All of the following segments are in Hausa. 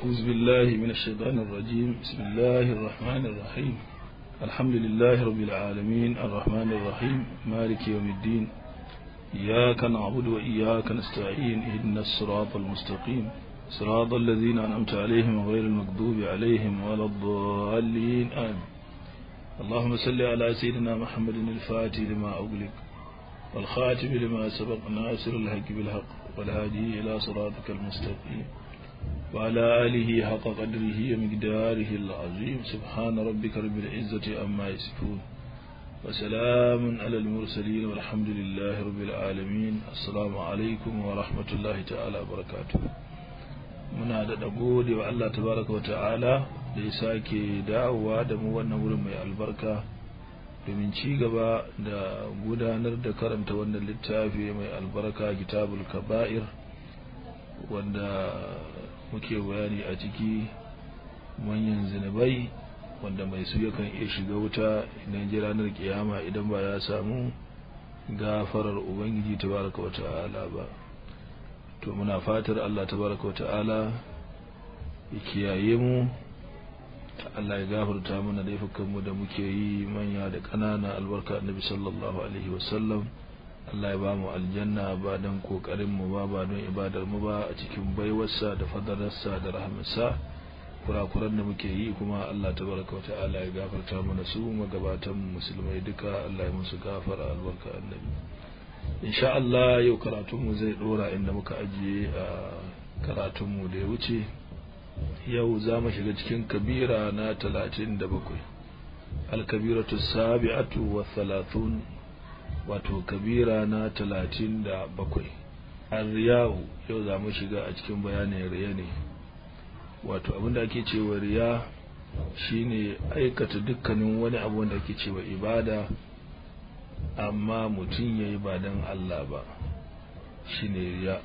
أعوذ بالله من الشيطان الرجيم بسم الله الرحمن الرحيم الحمد لله رب العالمين الرحمن الرحيم مالك يوم الدين إياك نعبد وإياك نستعين اهدنا الصراط المستقيم صراط الذين أنعمت عليهم غير المغضوب عليهم ولا الضالين آمين اللهم صل على سيدنا محمد الفاتح لما أغلق والخاتم لما سبق ناصر الحق بالحق والهادي إلى صراطك المستقيم وعلى آله حق قدره ومقداره العظيم سبحان ربك رب العزة أما يصفون وسلام على المرسلين والحمد لله رب العالمين السلام عليكم ورحمة الله تعالى وبركاته muna da gode wa Allah tabaraka wa ta'ala da ya sake dawowa da mu wannan wurin mai albarka domin ci gaba da gudanar da karanta wannan littafi mai albarka kitabul kaba'ir wanda muke bayani a ciki manyan zinubai wanda mai su yakan iya shiga wuta idan ji ranar kiyama idan ba ya samu gafarar ubangiji tabaraka wa ta'ala ba to muna fatar Allah tabaraka wa ta'ala ya kiyaye mu Allah ya gafarta mana laifukan mu da muke yi manya da ƙanana albarka annabi sallallahu alaihi wasallam Allah ya ba mu aljanna ba don kokarin mu ba ba don ibadar mu ba a cikin baiwarsa da fadalarsa da rahmarsa kurakuran da muke yi kuma Allah tabaraka wa ta'ala ya gafarta mana su magabatan musulmai duka Allah ya musu gafara albarka annabi insha Allah yau karatunmu zai dora inda muka ajiye a karatunmu da ya wuce yau za mu shiga cikin kabira na talatin da bakwai alkabiratu sabi'atu wa thalathun wato kabira na talatin da bakwai riyahu yau za mu shiga a cikin bayanin riya ne wato abinda ake cewa riya shine aikata dukkanin wani abu wanda ake cewa ibada amma mutum ya yi ba don Allah ba shi ne riya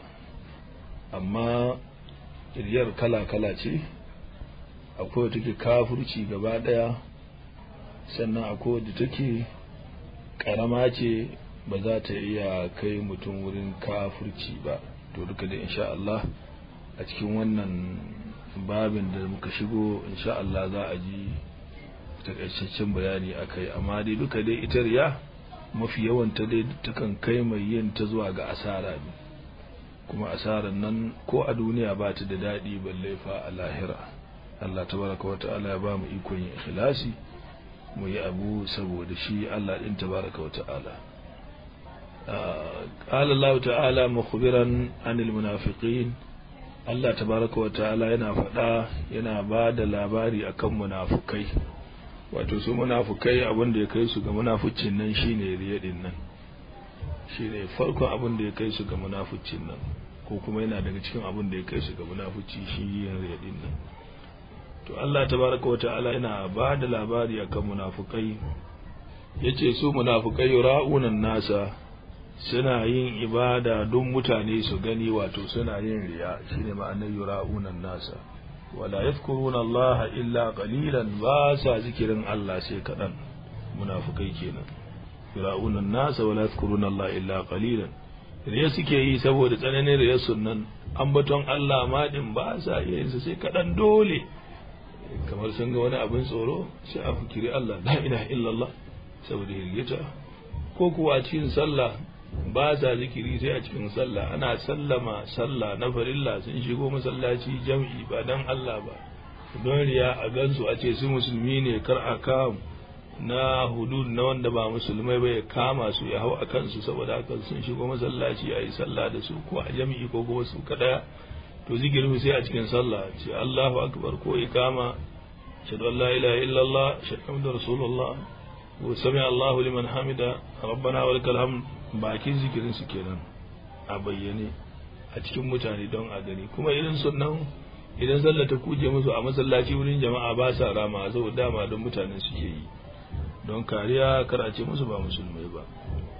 amma riyar kala-kala ce akwai wadda take kafurci gaba daya sannan akwai wadda take karama ce ba za ta iya kai mutum wurin kafurci ba to duka da insha Allah a cikin wannan babin da muka shigo insha Allah za a ji takaitaccen bayani akai amma dai duka dai ita riya mafi yawan ta dai takan kai mai yin ta zuwa ga asara ne kuma asarar nan ko a duniya ba ta da daɗi balle fa a lahira Allah tabaraka wa ta'ala ya ba mu ikon yin ikhlasi mu yi abu saboda shi Allah din tabaraka wa ta'ala قال الله تعالى مخبرا عن المنافقين Allah tabaraka wa ta'ala yana faɗa yana ba da labari akan munafukai wato su munafukai abin da ya kai su ga munafucin nan shine riya din nan shine farkon abin da ya kai su ga munafucin nan ko kuma yana daga cikin abin da ya kai su ga munafuci shi yin riya din nan to Allah tabaraka wata'ala yana ba da labari akan munafukai yace su munafukai ra'unan nasa suna yin ibada don mutane su gani wato suna yin riya shine ma'anar yura'unan nasa wala yadhkuruna Allah illa qalilan ba sa zikirin Allah sai kadan munafikai kenan fir'aunan nasa wala yadhkuruna Allah illa qalilan riya suke yi saboda tsananin riya sunnan ambaton Allah ma din ba sa iya yin sai kadan dole kamar sun ga wani abin tsoro sai a fikiri Allah la ilaha illallah saboda hirgita ko kuwa cikin sallah ba sa zikiri sai a cikin sallah ana sallama sallah na farilla sun shigo masallaci jam'i ba dan Allah ba don riya a gansu a ce su musulmi ne kar a kam na hudud na wanda ba musulmai ba ya kama su ya hau a kansu saboda haka sun shigo masallaci a yi sallah da su ko a jam'i ko kuma su kadaya to zikirin sai a cikin sallah ce Allahu akbar ko ikama shadu la ilaha illallah shadu rasulullah wa sami Allahu liman hamida rabbana wa lakal hamd bakin zikirin su kenan a bayyane a cikin mutane don a gani kuma irin sunan idan sallah ta kuje musu a masallaci wurin jama'a ba sa rama saboda dama don mutane suke yi don kariya kar a ce musu ba musulmai ba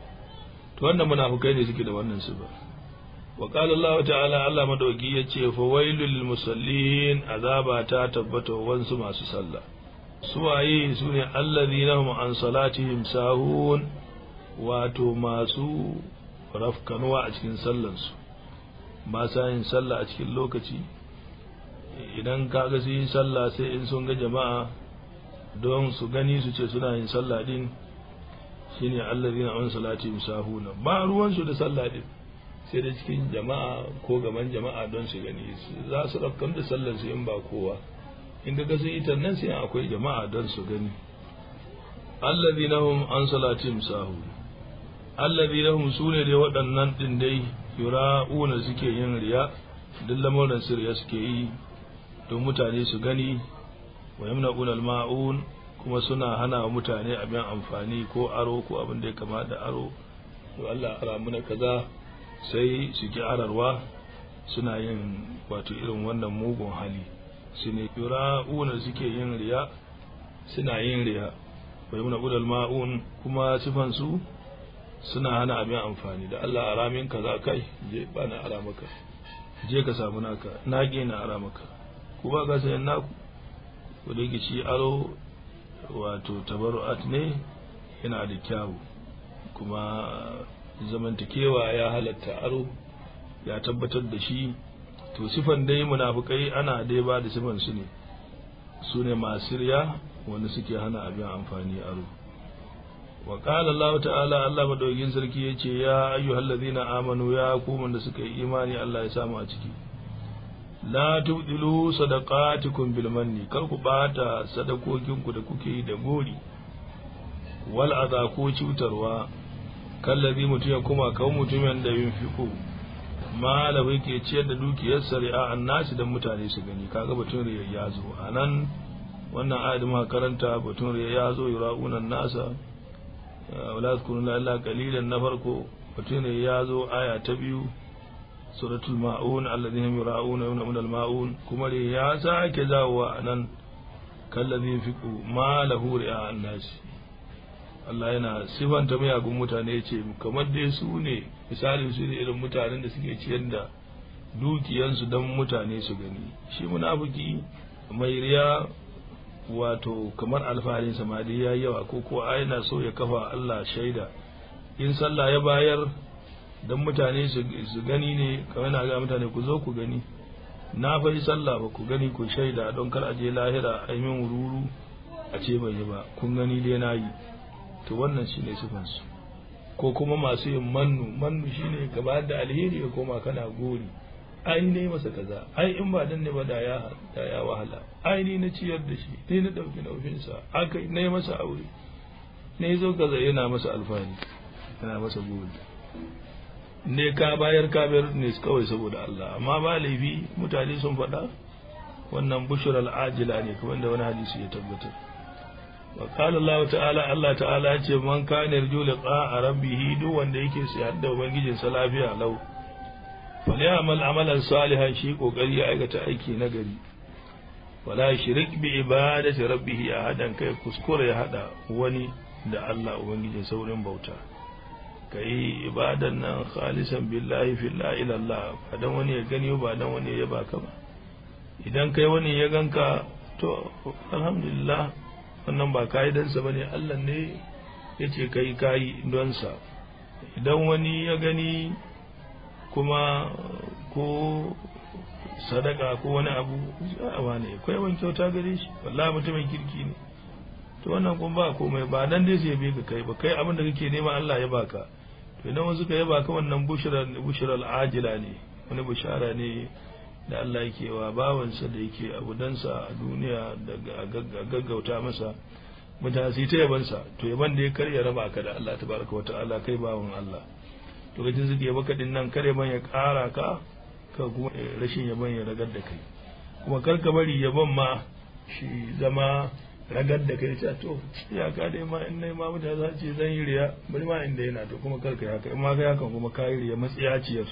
to wannan munafukai ne suke da wannan su ba wa qala Allah ta'ala Allah madauki yace fa wailul lil musallin azaba ta tabbata wansu masu sallah suwaye sune allazina hum an salatihim sahun wato masu rafkanuwa a cikin sallansu ba sa yin sallah a cikin lokaci idan kaga su yi sallah sai in sun ga jama'a don su gani su ce suna yin sallah din shine allazina an salati musahuna ba ruwan su da sallah din sai da cikin jama'a ko gaban jama'a don su gani za su rafkan da sallar su in ba kowa in ga sun ita nan sai akwai jama'a don su gani allazina hum an salati musahuna allazina hum sune dai waɗannan din dai yura'una suke yin riya duk lamuran sirriya suke yi don mutane su gani wa yamna'una al-ma'un kuma suna hana wa mutane abin amfani ko aro ko abin da ya kama da aro to Allah ara muna kaza sai su ki ararwa suna yin wato irin wannan mugun hali su ne yura'una suke yin riya suna yin riya wa yamna'una al-ma'un kuma sifan su suna hana abin amfani da Allah ara min kaza kai je ba na ara maka je ka samu naka na na ara maka ku ba ka sayan naku ku da shi aro wato tabaru'at ne yana da kyawu kuma zamantakewa ya halatta aro ya tabbatar da shi to sifan dai munafukai ana dai ba da sifan su ne su ne masu riya wanda suke hana abin amfani aro wa qala Allah ta'ala Allah madaukin sarki yace ya ayyuhal ladina amanu ya ku da suka yi imani Allah ya samu a ciki la tubdilu sadaqatikum bil manni kar ku bata sadakokin ku da kuke yi da gori wal adha ko cutarwa kallabi mutum ya kuma kawo mutumin da yunfiku malabai yake ciyar da dukiyar sari'a annasi dan mutane su gani kaga batun riya ya zo anan wannan ayat ma karanta batun riya ya zo yura'unan nasa wala tkununa illa qalilan na farko batun riya ya zo aya ta biyu suratul ma'un alladhina yura'una yawma al-ma'un kuma riya ya sake zawowa anan kallabi yunfiku malahu ri'a annasi Allah yana sifanta miyagun mutane ya ce kamar dai su ne misalin su ne irin mutanen da suke ciyar da dukiyansu don mutane su gani shi munafiki mai riya wato kamar alfaharin samadi ya yawa ko ko yana so ya kafa Allah shaida in sallah ya bayar don mutane su gani ne kamar na ga mutane ku zo ku gani na fa yi sallah ba ku gani ku shaida don kar a je lahira a yi min wururu a ce bai yi ba kun gani dai na yi to wannan shine sifansu ko kuma masu yin mannu mannu shine gaba da alheri ya koma kana gori ai ne masa kaza ai in ba dan ne ba da ya da ya wahala ai ni na ciyar da shi ni na dauki naufin sa aka ne masa aure ne zo kaza yana masa alfani yana masa gori ne ka bayar ka bayar ne kawai saboda Allah amma ba laifi mutane sun faɗa wannan bushral ajila ne kamar da wani hadisi ya tabbatar وقال الله تعالى الله تعالى ce man kana yarju liqa rabbih duk wanda yake sayar da ubangijin sa lafiya lau falyamal amalan salihan shi kokari ya aikata aiki na gari wala shirik bi ibadati rabbih ahadan kai kuskure ya hada wani da Allah ubangijin saurin bauta kai ibadan nan khalisan billahi fillahi ila Allah ba dan wani ya gani ba dan wani ya baka ba idan kai wani ya ganka to alhamdulillah wannan ba ka'idansa ba ne Allah ne ya ce kai kayi donsa idan wani ya gani kuma ko sadaka ko wani abu a ne akwai wani kyauta gare shi wallahi mutumin kirki ne to wannan kuma ba komai ba nan dai sai bai ka kai ba kai abin da kake nema Allah ya baka to idan wasu ka ya baka wannan bushral bushral ajila ne wani bushara ne da Allah yake wa bawansa da yake abudansa a duniya da gaggauta masa mutane su yi ta yabansa to yaban da ya karya raba ka da Allah tabaraka wa ta'ala kai bawan Allah lokacin suke yaba kadin nan kare ban ya kara ka ka kuma rashin yaban ya ragar da kai kuma kar ka bari yaban ma shi zama ragar da kai ta to ya ka dai ma in nai ma mutane za ce zan yi riya bari ma inda yana to kuma kar ka haka in ma kai hakan kuma ka yi riya matsiyaciyar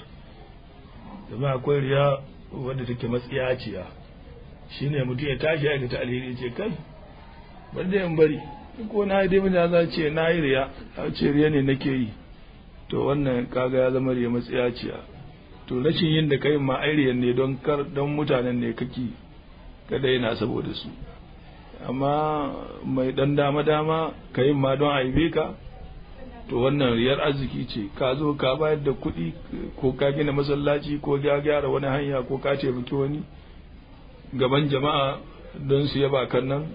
domin akwai riya wadda take matsiyaciya shine mutum ya tashi ya ta alheri ce kai bari da yan bari ko na yi dai za ce na yi riya a ce riya ne nake yi to wannan kaga ya zama riya matsiyaciya to rashin yin da kai ma ai riyan ne don kar don mutanen ne kake kada yana saboda su amma mai dan dama dama kai ma don aibe ka to wannan riyar arziki ce ka zo ka bayar da kuɗi ko ka gina masallaci ko ka gyara wani hanya ko ka taimaki wani gaban jama'a don su yaba kan nan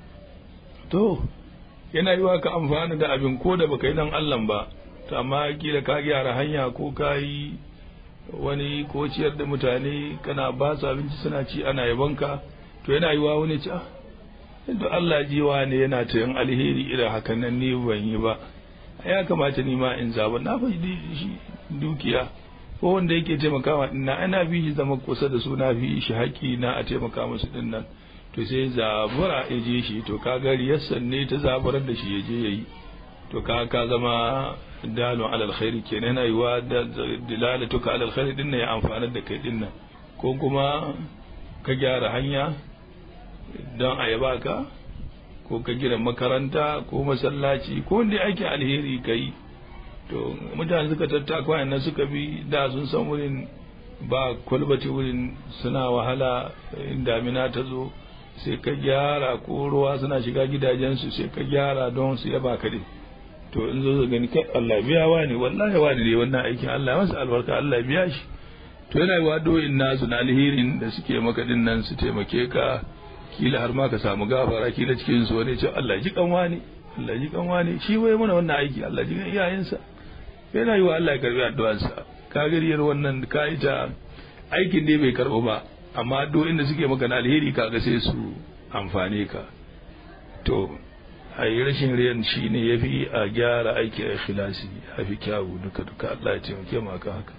to yana yi ka amfani da abin ko da baka yi dan Allah ba to amma kila ka gyara hanya ko ka yi wani ko ciyar da mutane kana ba su abinci suna ci ana yabanka to yana yi wa wani ci ah to Allah jiwa ne yana ta yin alheri irin hakan nan ni ban yi ba ya kamata ni ma in zaba na fa shi dukiya ko wanda yake taimakawa din na ana bi shi zama kusa da su na fi shi haƙi na a taimaka musu din nan to sai zabura ya je shi to ka ga riyassan ne ta zaburar da shi ya je yayi to ka ka zama dalon alal khairi kenan yana yiwa da dilalatuka alal khairi din ya amfana da kai din nan ko kuma ka gyara hanya don a yaba ka ko ka gina makaranta ko masallaci ko wanda ake alheri kai to mutane suka tattaka wayannan suka bi da sun san wurin ba kwalbati wurin suna wahala in damina ta zo sai ka gyara ko ruwa suna shiga gidajensu sai ka gyara don su yaba ka din to in zo gani kai Allah biya wani wallahi wani ne wannan aikin Allah masa albarka Allah biya shi to yana yi wadoyin nasu na alherin da suke maka din nan su taimake ka kila har ma ka samu gafara kila cikin su wani ce Allah ji kan wani Allah ji kan wani shi wai mana wannan aiki Allah ji kan iyayensa yana yi wa Allah ya karbi addu'arsa ka gariyar wannan ka yi ta aikin dai bai karbo ba amma addu'o'in da suke maka na alheri kaga sai su amfane ka to a yi rashin riyan shi ne ya fi a gyara aiki a ikhlasi a fi kyawu duka duka Allah ya taimake mu akan haka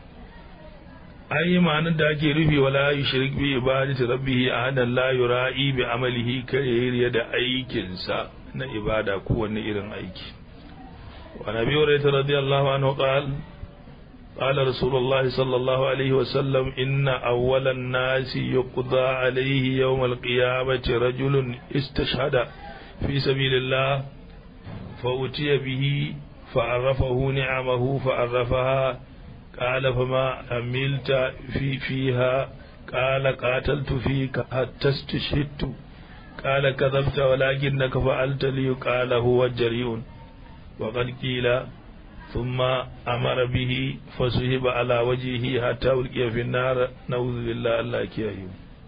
an yi ma'anar da ake rufe wala yi shirik bi ibadati rabbihi ahadan la yura'i bi amalihi kare riya da aikinsa na ibada kowanne irin aiki wa nabi hurairah radiyallahu anhu qala قال رسول الله صلى الله عليه وسلم إن أول الناس يقضى عليه يوم القيامة رجل استشهد في سبيل الله فأتي به فعرفه نعمه فعرفها قال فما عملت في فيها قال قاتلت فيك حتى استشهدت قال كذبت ولكنك فعلت لي قال هو جريء وقد قيل ثم أمر به فسحب على وجهه حتى ألقي في النار نعوذ بالله الله كيه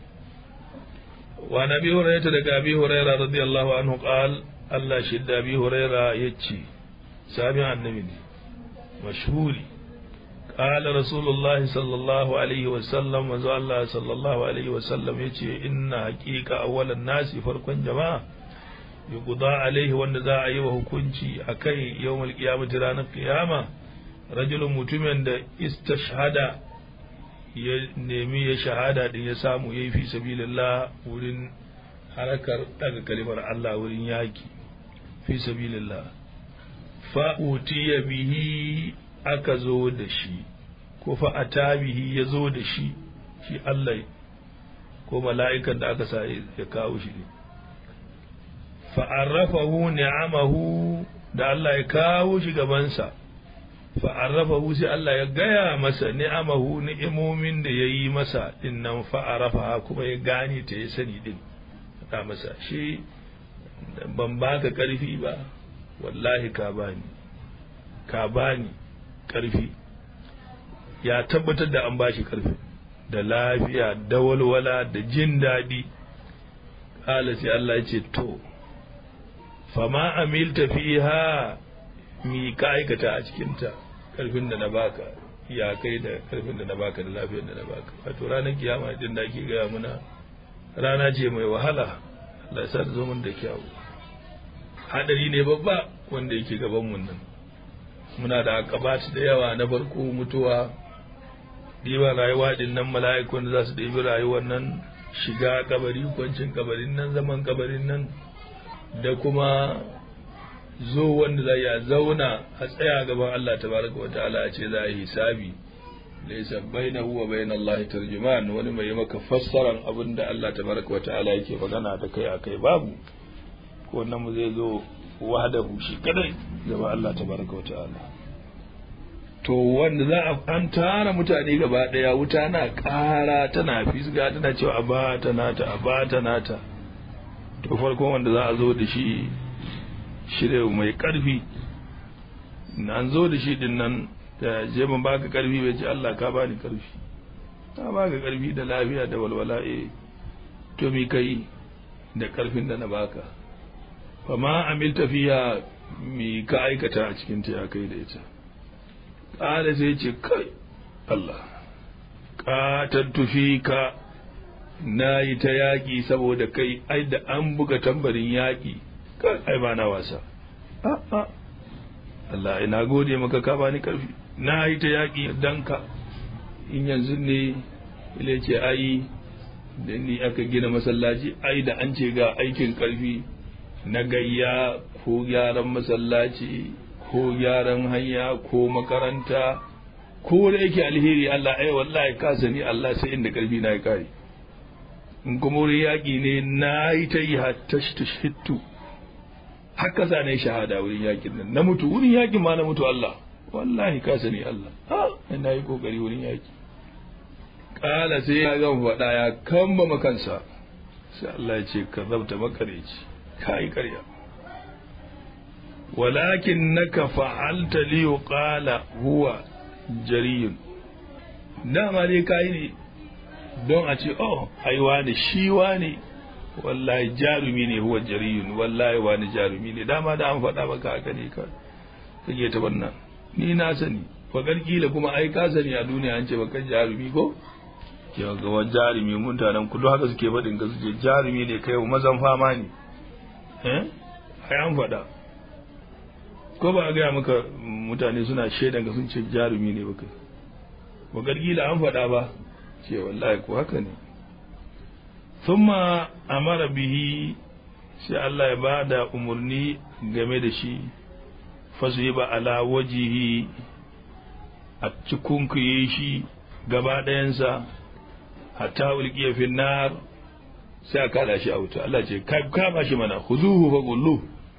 وعن أبي هريرة لك أبي هريرة رضي الله عنه قال الله شد أبي هريرة يتشي سامع النبي مشهوري قال رسول الله صلى الله عليه وسلم وزو الله صلى الله عليه وسلم يتشي إن حقيقة أول الناس فرق جماعة yuqda alaihi wanda za a yi wa hukunci akai yawmal qiyamati ranar qiyama rajulun mutumin da istashhada ya nemi ya shahada din ya samu yayi fi sabilillah wurin harakar daga kalimar Allah wurin yaki fi sabilillah fa utiya bihi aka zo da shi ko fa atabihi ya zo da shi shi Allah ko mala'ikan da aka sa ya kawo shi ne fa'arrafahu ni'amahu da Allah ya kawo shi gabansa fa'arrafahu sai Allah ya gaya masa ni'amahu ni'imomin da ya yi masa din nan fa'arrafa kuma ya gane ta ya sani din ta masa shi ban baka ƙarfi ba wallahi ka bani ka bani ƙarfi ya tabbatar da an bashi ƙarfi da lafiya da walwala da jin daɗi ƙala sai Allah ya ce to fama amilta fiha mi ka aikata a cikinta karfin da na baka ya kai da karfin da na baka da lafiyar da na baka wato ranar kiyama din da ake gaya muna rana ce mai wahala Allah sa zo mun da kyawu hadari ne babba wanda yake gaban mun nan muna da akabat da yawa na farko mutuwa diba rayuwa din nan mala'ikun za su ɗebi rayuwar nan shiga kabari kwancin kabarin nan zaman kabarin nan da kuma zo wanda za ya zauna a tsaya gaban Allah tabaraka wa ta'ala a ce za a yi hisabi laysa bainahu wa bain Allah tarjuman wani mai maka fassaran abin da Allah tabaraka wa ta'ala yake magana da kai akai babu ko wannan mu zai zo wahdahu shi kadai gaban Allah tabaraka wa ta'ala to wanda za a an tara mutane gaba daya wuta na kara tana fisga tana cewa abata nata abata nata to farkon wanda za a zo da shi shirya mai karfi an zo da shi din nan da je ban baka karfi bai ce Allah ka bani karfi ta baka karfi da lafiya da walwala eh to to mi kai da karfin da na baka fa ma amilta fiya mi ka aikata a cikin ta ya kai da ita ƙala sai ce kai Allah ƙatattu fi ka na yi ta yaƙi saboda kai ai da an buga tambarin yaƙi kai ai ba na wasa a'a Allah ina gode maka ka bani karfi na yi ta yaƙi dan ka in yanzu ne ile ce ai da ni aka gina masallaci ai da an ce ga aikin karfi na gayya ko gyaran masallaci ko gyaran hanya ko makaranta ko da yake alheri Allah ai wallahi ka sani Allah sai inda karfi na ya kare in kuma wurin yaƙi ne na yi ta yi hattu haka sa ne shahada wurin yaƙin nan na mutu wurin yaƙin ma na mutu Allah wallahi ka sani Allah ha ina yi kokari wurin yaƙi kala sai ya gan faɗa ya kamba makansa sai Allah ya ce ka zabta makareci ka yi ƙarya walakin naka fa'alta li yuqala huwa jariyun dama dai kai ne don a ce oh ai wani shi wani wallahi jarumi ne huwa jariyun wallahi wani jarumi ne dama da an faɗa maka haka ne ka kake ta wannan ni na sani fakar kila kuma ai ka sani a duniya an ce baka jarumi ko yau ga wani jarumi mutanen kudu haka suke faɗin ga suke jarumi ne kai mazan fama ne eh ai an faɗa ko ba a gaya maka mutane suna shaidan ga sun ce jarumi ne baka bakar kila an faɗa ba ce wallahi ko haka ne thumma amara bihi sai Allah ya bada umarni game da shi fasu ba ala wajihi a cikin kuye shi gaba ɗayansa hatta ulqiya fi nar sai a kada shi a wuta Allah ce kama shi mana khuzuhu fa qullu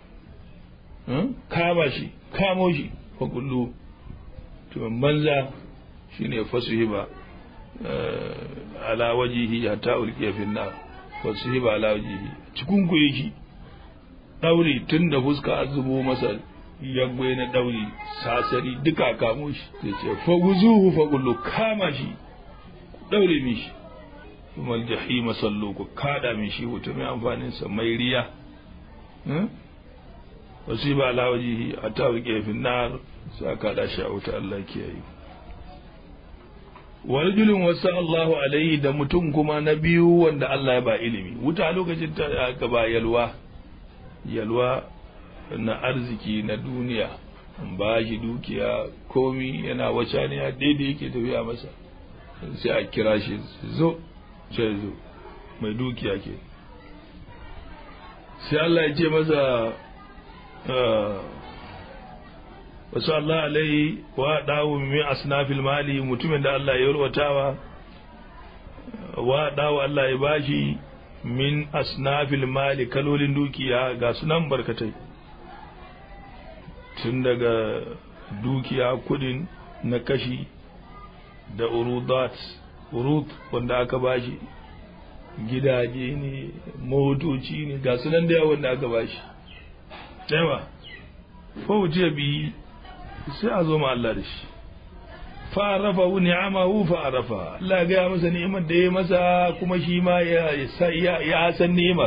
kama shi kamo shi fa qullu to banza shine fasuhiba ala wajihi hatta ulqiya fi nar fasuhiba ala wajihi cikin kuye shi dauri tun da fuska azubo masa yagwai na dauri sasari duka kamo shi sai ce faguzuhu fagullu kama shi daure mishi kuma jahima sallu ku kada min shi wuta mai amfanin sa mai riya wasu ba alawaji a ta rike finnar sa kada shi a wuta Allah kiyaye warjulin wasu Allahu alaihi da mutum kuma na biyu wanda Allah ya ba ilimi wuta lokacin ta aka ba yalwa yalwa na arziki na duniya an ba shi dukiya komi yana wace ne ya daidai yake tafiya masa sai a kira shi zo sai zo mai dukiya ke sai Allah ya ce masa wasu Allah alai wa dawo min asnafil mali mutumin da Allah ya yalwatawa wa dawo Allah ya bashi min asnafil mali kalolin dukiya ga sunan barkatai tun daga dukiya kudin na kashi da urudat urut wanda aka bashi gidaje ne motoci ne ga sunan da wanda aka bashi yawa fawuce bi sai a zo ma Allah da shi fa'arafa hu ni'amahu fa'arafa Allah ya gaya masa ni'imar da ya masa kuma shi ma ya ya san ni'imar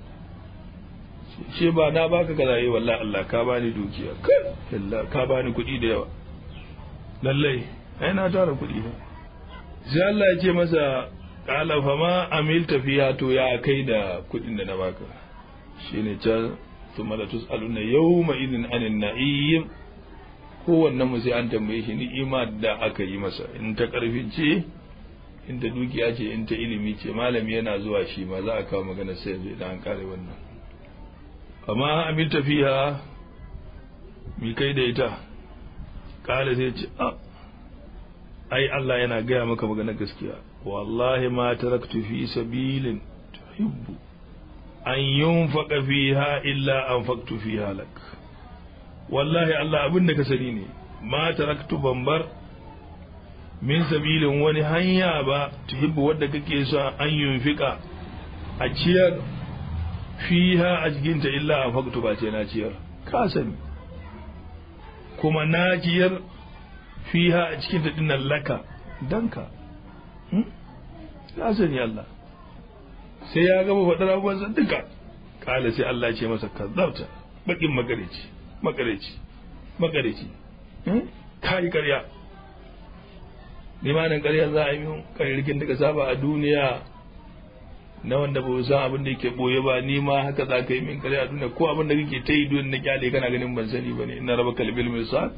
ce ba na baka kaza yi wallahi Allah ka bani dukiya kai Allah ka bani kuɗi da yawa lallai ai na tara kuɗi ba sai Allah ya ce masa qala fa ma amilta fiha to ya kai da kuɗin da na baka shine can thumma la tusaluna yawma idin anin na'im kowanne mu sai an tambaye shi ni'ima da aka yi masa in ta karfin ce in ta dukiya ce in ta ilimi ce malami yana zuwa shi ma za a kawo magana sai yanzu idan an kare wannan amma amilta fiha mi kai da ita kala sai ce a ai Allah yana gaya maka magana gaskiya wallahi ma taraktu fi sabilin tuhibbu an yunfaqa fiha illa anfaqtu fiha lak wallahi Allah abin da ka sani ne ma taraktu bambar min sabilin wani hanya ba tuhibbu wadda kake so an yunfika a ciyar fiha a cikinta illa an faktu ba ce na ciyar ka sani kuma na ciyar fiha a cikinta dinnan laka danka ka sani Allah sai ya gama faɗar abubuwan duka kala sai Allah ce masa kazzabta bakin magareci magareci magareci kai karya limanin karya za a yi min karyarkin da ka saba a duniya na wanda ba san abin da yake boye ba ni ma haka za ka yi min karya a duniya ko abin da kake ta yi duniya na kyale kana ganin ban sani ba ne ina raba kalbil misal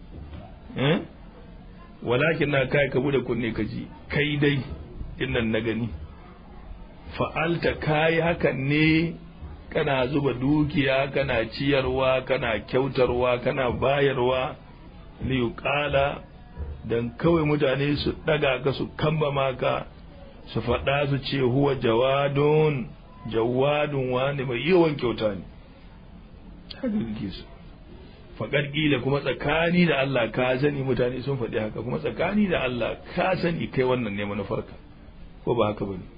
walakin na kai ka bude kunne ka ji kai dai dinnan na gani fa'alta kayi hakan ne kana zuba dukiya kana ciyarwa kana kyautarwa kana bayarwa liyuqala dan kawai mutane su daga ka su kambama ka su faɗa su ce huwa jawadun jawadun wani mai yawan kyauta ne haka kake su faƙar ƙila kuma tsakani da Allah ka sani mutane sun faɗi haka kuma tsakani da Allah ka sani kai wannan ne manufarka ko ba haka bane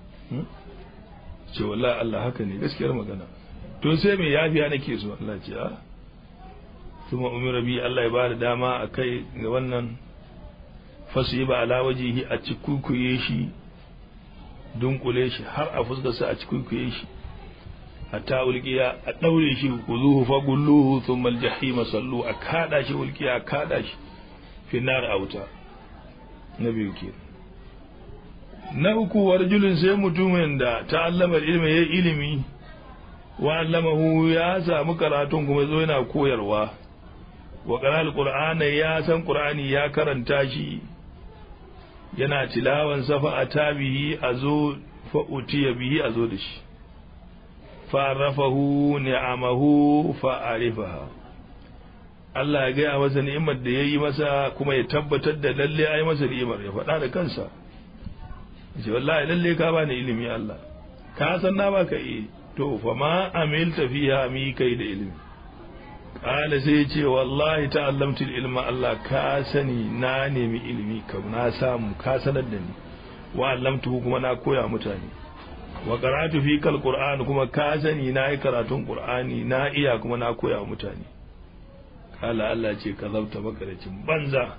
ce wallahi Allah haka ne gaskiyar magana to sai me yafiya nake so Allah ce a kuma umira bi Allah ya bada dama a kai ga wannan fasu ba ala wajihi a cikukuye shi dunkule shi har a fuskarsa a cikukuye shi hatta ulqiya a daure shi kuzuhu fa gulluhu thumma aljahima sallu a kada shi ulqiya a kada shi fi nar auta na biyu ke na uku warjulin sai mutumin da ta'allama ilmi ya ilimi wa allamahu ya samu karatun kuma zo yana koyarwa wa qara alqur'ana ya san qur'ani ya karanta shi yana tilawan safa a tabihi a zo fa utiya bihi a zo da shi fa'arafahu ni'amahu fa'arifaha Allah ya gaya masa ni'imar da ya yi masa kuma ya tabbatar da lalle ya yi masa ni'imar ya faɗa da kansa ce wallahi lalle ka bani ilimi Allah ka san na baka yi to fa ma amilta fiha mi kai da ilimi kala sai ce wallahi ta'allamtu ilma Allah ka sani na nemi ilimi kam na samu ka sanar da ni wa allamtu kuma na koya mutane wa karatu fi kal qur'an kuma ka sani na yi karatun qur'ani na iya kuma na koya mutane kala Allah ce ka zabta makaracin banza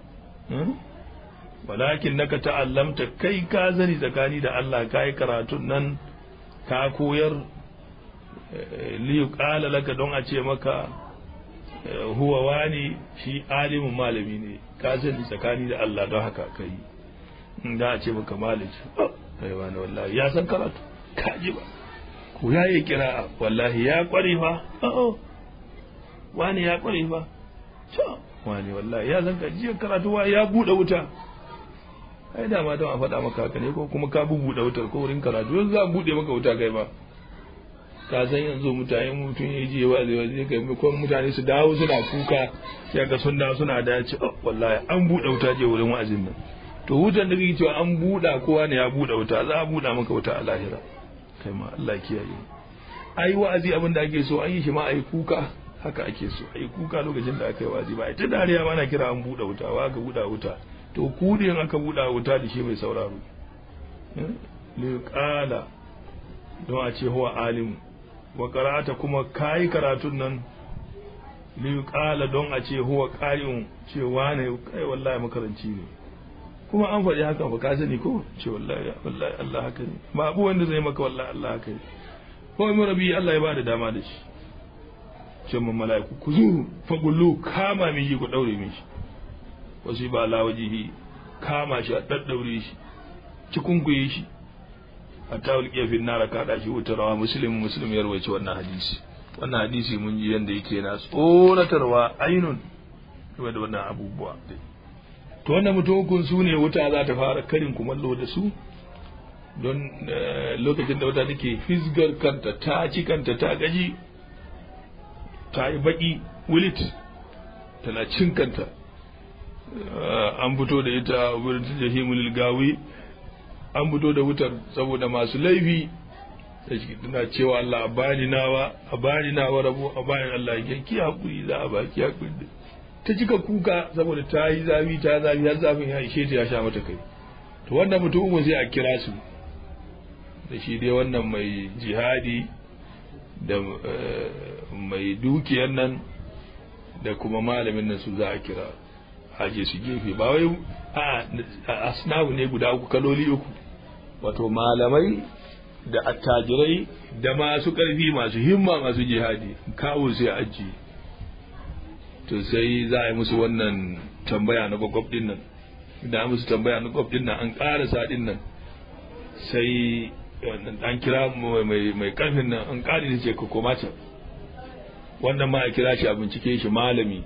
walakin naka ta'allamta kai ka sani tsakani da Allah ka yi karatun nan ka koyar li qala laka don a ce maka huwa wani shi alimin malami ne ka sani tsakani da Allah don haka kai da a ce maka malami kai wani wallahi ya san karatu kaji ba ko ya yi kira wallahi ya kware fa wani ya kware fa to wani wallahi ya san kaji karatu wa ya bude wuta ai da ma don a faɗa maka haka ne ko kuma ka bubuɗe wutar ko wurin karatu yanzu za a buɗe maka wuta kai ba ka san yanzu mutane mutum ya je wa zai zai kai ko mutane su dawo suna kuka ya ga sun dawo suna da ce wallahi an buɗe wuta je wurin wa'azin nan to wutan da kake cewa an buɗa kowa ne ya buɗe wuta za a buɗa maka wuta a lahira kai ma Allah kiyaye ai wa'azi abin da ake so an yi shi ma ai kuka haka ake so ai kuka lokacin da aka yi wa'azi ba ai ta dariya ba na kira an buɗe wuta wa ka buɗe wuta to kudin aka buɗe wuta da shi mai sauraro liqala don a ce huwa alimu wa qara'ata kuma kai karatun nan liqala don a ce huwa qari'un ce wane kai wallahi makaranci ne kuma an faɗi haka ba ka sani ko ce wallahi wallahi Allah haka ne ba abu wanda zai maka wallahi Allah haka ne ko mu rabi Allah ya bada dama da shi ce mun mala'iku ku zo fa gullu kama mi ku daure mi shi wasu ba la wajihi kama shi a daddaure shi cikunkuye shi a tawul kefin nara kada shi wutarwa muslim muslim ya rawaci wannan hadisi wannan hadisi mun ji yanda yake na tsoratarwa ainun game da wannan abubuwa to wannan mutum su ne wuta za ta fara karin kumallo da su don lokacin da wuta take fisgar kanta ta ci kanta ta gaji ta yi baki wilit tana cin kanta an fito da ita wurin jahimul gawi an fito da wutar saboda masu laifi da shi tana cewa Allah a bani nawa a bani nawa rabo a bani Allah ya ki hakuri za a baki hakuri ta cika kuka saboda ta yi zafi ta zafi har zafin ya ishe ta ya sha mata kai to wannan mutumin sai a kira su da shi dai wannan mai jihadi da mai dukiyar nan da kuma malamin nan su za a kira aje su gefe ba wai a asnabu ne guda uku kaloli uku wato malamai da attajirai da masu ƙarfi masu himma masu jihadi kawo sai aji to sai za a yi musu wannan tambaya na gwaggwab din nan da musu tambaya na gwaggwab din nan an ƙarasa din nan sai an kira mai ƙarfin nan an ƙari da ce ka koma can wannan ma a kira shi a bincike shi malami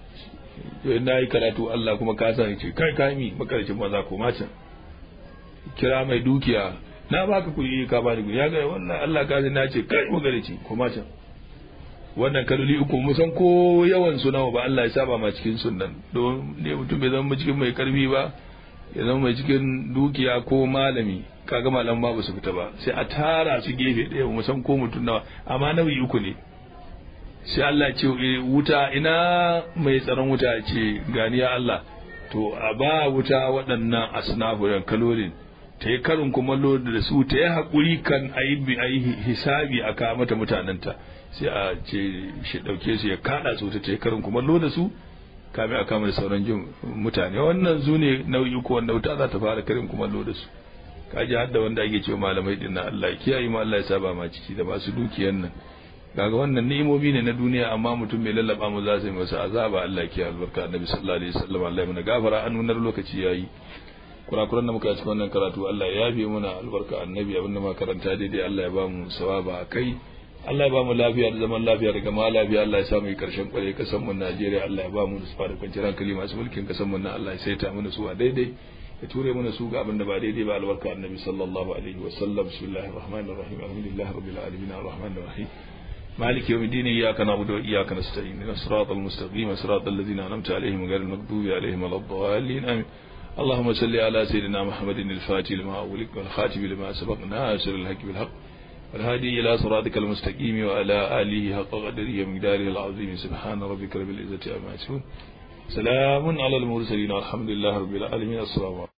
na yi karatu Allah kuma ka sa ce kai kami makarcin maza koma can kira mai dukiya na baka kuɗi ka ba da ya ga wannan Allah ka na ce kai magarici koma can wannan kaloli uku musan ko yawan su nawa ba Allah ya saba ma cikin sunnan don ne mutum bai zama cikin mai karfi ba ya zama mai cikin dukiya ko malami kaga malam ba su fita ba sai a tara su gefe ɗaya musan ko mutum nawa amma nauyi uku ne sai Allah ce wuta ina mai tsaron wuta ce gani ya Allah to a ba wuta waɗannan asnafu da kalolin ta yi karin kumallo da su ta yi haƙuri kan a yi hisabi a kawo mata mutanenta sai a ce shi ɗauke su ya kaɗa su ta yi karin kumallo da su kame a kama da sauran jin mutane wannan zu ne nau'i ko wanda wuta za ta fara karin kumallo da su kaji hadda wanda ake cewa malamai din na Allah kiyaye ma Allah ya saba ma ciki da masu dukiyan nan kaga wannan ni'imomi ne na duniya amma mutum mai lallaba mu za su yi masa azaba Allah kiyaye albarka annabi sallallahu alaihi wasallam Allah ya mana gafara an nunar lokaci yayi kurakuran da muka yi cikin wannan karatu Allah ya yafe mana albarka annabi abinda muka karanta daidai Allah ya ba mu sawaba kai Allah ya ba mu lafiya da zaman lafiya da gama lafiya Allah ya samu yi karshen kware kasan mu Najeriya Allah ya ba mu nutsuwa da kwanciyar hankali masu mulkin kasan mu na Allah ya saita mana su a daidai ya ture mana su ga abin da ba daidai ba albarka annabi sallallahu alaihi wa sallam bismillahir rahmanir rahim alhamdulillahi rabbil alamin arrahmanir rahim مالك يوم الدين إياك نعبد وإياك نستعين إن الصراط المستقيم صراط الذين أنعمت عليهم غير المغضوب عليهم ولا الضالين آمين اللهم صل على سيدنا محمد الفاتح لما أغلق والخاتم لما سبق ناصر الحق بالحق والهادي إلى صراطك المستقيم وعلى آله حق قدره ومقداره العظيم سبحان ربك رب العزة عما يصفون سلام على المرسلين والحمد لله رب العالمين السلام عليكم